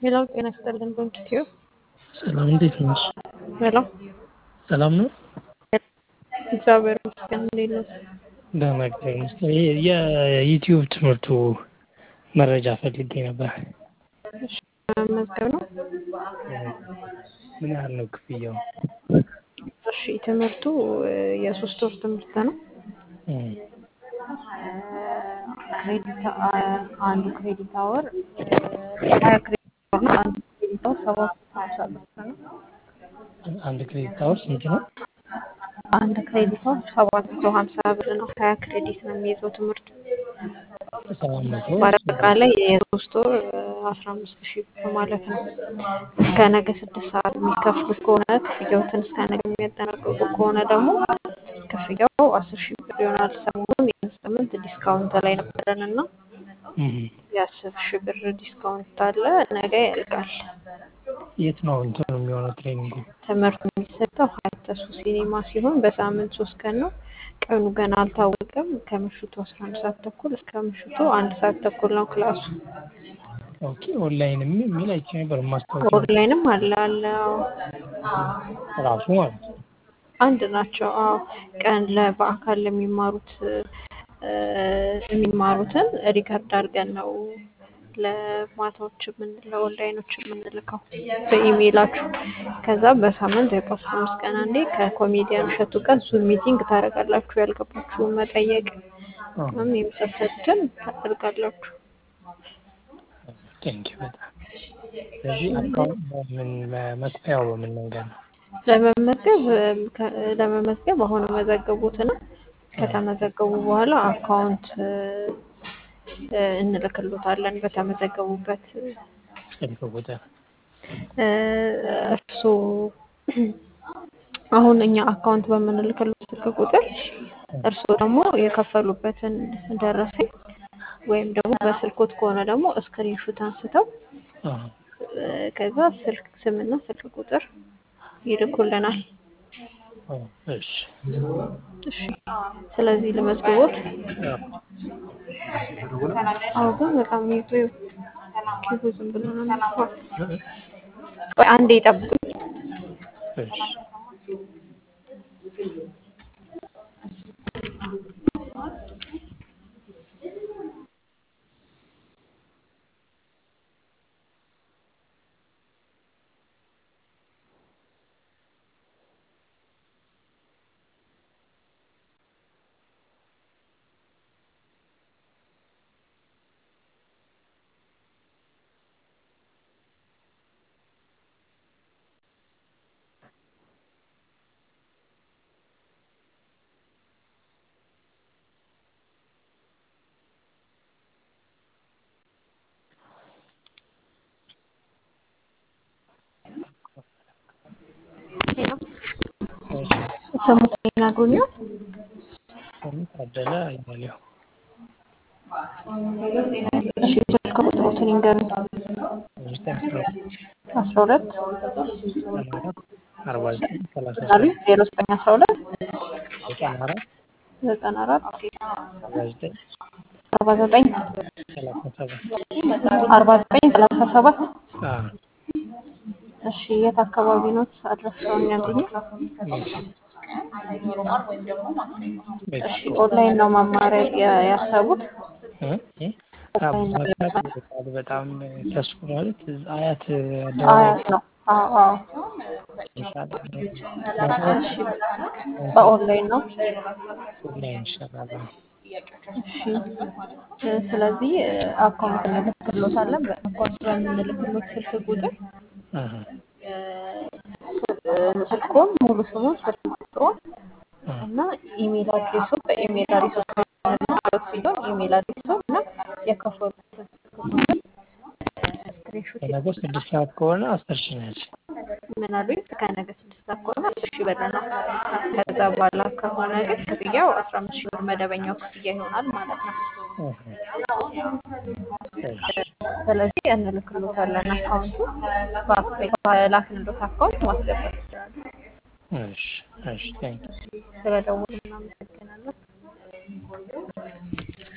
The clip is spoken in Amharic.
ሄሎ ጤና ይስጥልን በእንኪትዮ ሰላም እንዴት ነሽ? ሄሎ ሰላም ነው? እግዚአብሔር ይመስገን እንዴት ነው? ደህና እግዚአብሔር ይመስገን። ይሄ የዩቲዩብ ትምህርቱ መረጃ ፈልጌ ነበር። እሺ መመዝገብ ነው። ምን ያህል ነው ክፍያው? እሺ ትምህርቱ የሶስት ወር ትምህርት ነው። እም፣ ክሬዲት አንዱ ክሬዲት አወር ሀያ ክሬዲት አወር ነው። አንዱ ክሬዲት አወር ሰባት መቶ ሀምሳ ብር ነው። አንድ ክሬዲት አወር ስንት ነው? አንድ ክሬዲት አወር ሰባት መቶ ሀምሳ ብር ነው። ሀያ ክሬዲት ነው የሚይዘው ትምህርቱ። ሰባት መቶ በአጠቃላይ የሶስት ወር አስራ አምስት ሺህ ብር ማለት ነው። እስከ ነገ ስድስት ሰዓት የሚከፍሉት ከሆነ ክፍያዎትን እስከ ነገ የሚያጠናቅቁ ከሆነ ደግሞ ክፍያው አስር ሺህ ብር ይሆናል። ሰሞኑን ይህን ሳምንት ዲስካውንት ላይ ነበረን እና እም፣ የአስር ሺህ ብር ዲስካውንት አለ። ነገ ያልቃል። የት ነው እንትኑ የሚሆነው ትሬኒንጉ? ትምህርቱ የሚሰጠው ሀያት ተስፉ ሲኔማ ሲሆን በሳምንት ሶስት ቀን ነው። ቀኑ ገና አልታወቀም። ከምሽቱ አስራ አንድ ሰዓት ተኩል እስከ ምሽቱ አንድ ሰዓት ተኩል ነው ክላሱ። ኦኬ ኦንላይን የሚል የሚል አይቼ ነበር ማስታወቂያ ኦንላይንም አለ አለ። አዎ ራሱ ማለት ነው። አንድ ናቸው። አዎ ቀን ለ በአካል ለሚማሩት እ፣ የሚማሩትን ሪከርድ አድርገን ነው ለማታዎች የምን ለኦንላይኖች የምንልከው በኢሜይላችሁ። ከዛ በሳምንት ወይ በአስራ አምስት ቀን አንዴ ከኮሜዲያን እሸቱ ጋር ዙም ሚቲንግ ታደርጋላችሁ። ያልገባችሁን መጠየቅ አዎ፣ ምናምን የመሳሰሉትን ታደርጋላችሁ። ቴንኪው በጣም ስለዚህ አካውንት በምን መክፈያው በምን መንገድ ነው? ለመመዝገብ ከ- ለመመዝገብ አሁን መዘገቡትና ከተመዘገቡ በኋላ አካውንት እ፣ እ፣ እንልክሎታለን በተመዘገቡበት ስልክ ቁጥር እ፣ እርስዎ አሁን እኛ አካውንት በምንልክሎት ስልክ ቁጥር እርስዎ ደግሞ የከፈሉበትን ደረሰኝ ወይም ደግሞ በስልኮት ከሆነ ደግሞ ስክሪንሹት አንስተው አዎ፣ እ፣ ከዛ ስልክ ስምና ስልክ ቁጥር ይልኩልናል። አዎ፣ እሺ እሺ ስለዚህ ለመዝግቦት አዎ። አዎ ግን በጣም ይዞ ኪቡ ዝም ብሎ ነው የሚጽፈው። ቆይ አንዴ ይጠብቁኝ። እሺ እሺ ስሙን ይነግሩኛል? ስሙ ታደለ አያሌው እሺ ስልክ ቁጥሮትን ይንገሩኝ። ዘጠኝ አስራ ሁለት ዘጠና አራት አርባ ዘጠኝ ሰላሳ አሉ ዜሮ ዘጠኝ አስራ ሁለት ዘጠና አራት ዘጠና አራት አርባ ዘጠኝ አርባ ዘጠኝ ሰላሳ ሰባት አርባ ዘጠኝ ሰላሳ ሰባት አዎ እሺ የት አካባቢ ነው አድራሻውን ያገኙት? ቤት እሺ ኦንላይን ነው መማሪያ ያ- ያሰቡት? እ እ አዎ መርካቶ ይርቃል በጣም ተስፎ ማለት አያት አደባባይ አያት ነው። አዎ አዎ። ይሻላል እሺ በኦንላይን ነው። ኦንላይን ይሻላል አዎ። እሺ እ፣ ስለዚህ እ፣ አካውንት እንልክሎታለን። በአካውንት በምንልክሎት ስልክ ቁጥር አሀ እ፣ እ፣ ስልኩን ሙሉ ስሙን ስልክ ቁጥሩን አ እና ኢሜል አድሬሱ በኢሜል አድሬሱ ስለምንልክሎት ሲሆን ኢሜል አድሬሱ እና የከፈሉበትን ስልክ ቁጥር ስክሪንሾት ከነገ ስድስት ሰዓት ከሆነ አስር ሺህ ነች። ምን አሉኝ? ከነገ ስድስት ሰዓት ከሆነ አስር ሺህ ብር ነው። ከዛ በኋላ ከሆነ ግን ክፍያው አስራ አምስት ሺህ ብር መደበኛው ክፍያ ይሆናል ማለት ነው። አሀ እሺ ስለዚህ እንልክሎታለን አካውንቱ በላክንሎት አካውንት ማስገባት ይችላሉ። እሺ እሺ ቴንክ ስለደወሉ እናመሰግናለን።